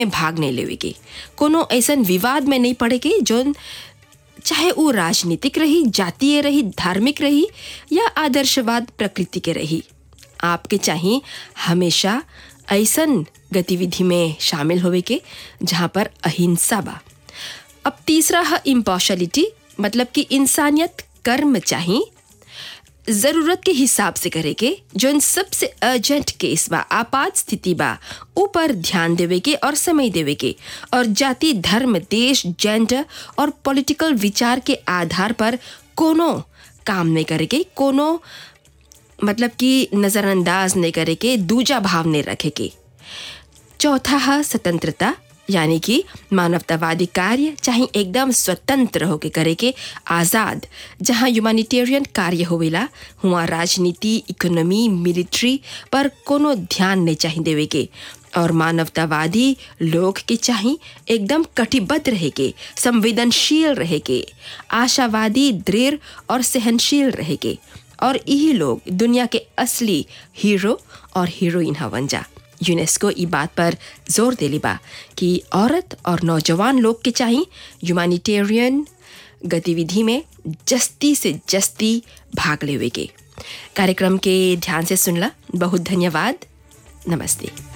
भाग नहीं लेवे के कोनो ऐसन विवाद में नहीं पड़े के जोन चाहे वो राजनीतिक रही जातीय रही धार्मिक रही या आदर्शवाद प्रकृति के रही आपके चाहिए हमेशा ऐसन गतिविधि में शामिल होवे के जहाँ पर अहिंसा बा अब तीसरा है इम्पॉर्शलिटी मतलब कि इंसानियत कर्म चाहिए ज़रूरत के हिसाब से करे के जो सबसे अर्जेंट केस बा आपात स्थिति बा ऊपर ध्यान देवे के और समय देवे के और जाति धर्म देश जेंडर और पॉलिटिकल विचार के आधार पर कोनो काम नहीं करे के कोनो मतलब कि नज़रअंदाज नहीं करे के दूजा भाव नहीं रखे के चौथा है स्वतंत्रता यानी कि मानवतावादी कार्य चाहे एकदम स्वतंत्र होके करे के आज़ाद जहाँ ह्यूमैनिटेरियन कार्य होवेला हुआ राजनीति इकोनॉमी मिलिट्री पर कोनो ध्यान नहीं चाहिए देवे के और मानवतावादी लोग के चाहिए एकदम कटिबद्ध रहे के संवेदनशील रहे के आशावादी दृढ़ और सहनशील रहे के और यही लोग दुनिया के असली हीरो और हीरोइन हवन जा यूनेस्को ई बात पर जोर देली बा कि औरत और नौजवान लोग के चाहिए ह्यूमैनिटेरियन गतिविधि में जस्ती से जस्ती भाग लेवे के कार्यक्रम के ध्यान से सुनला बहुत धन्यवाद नमस्ते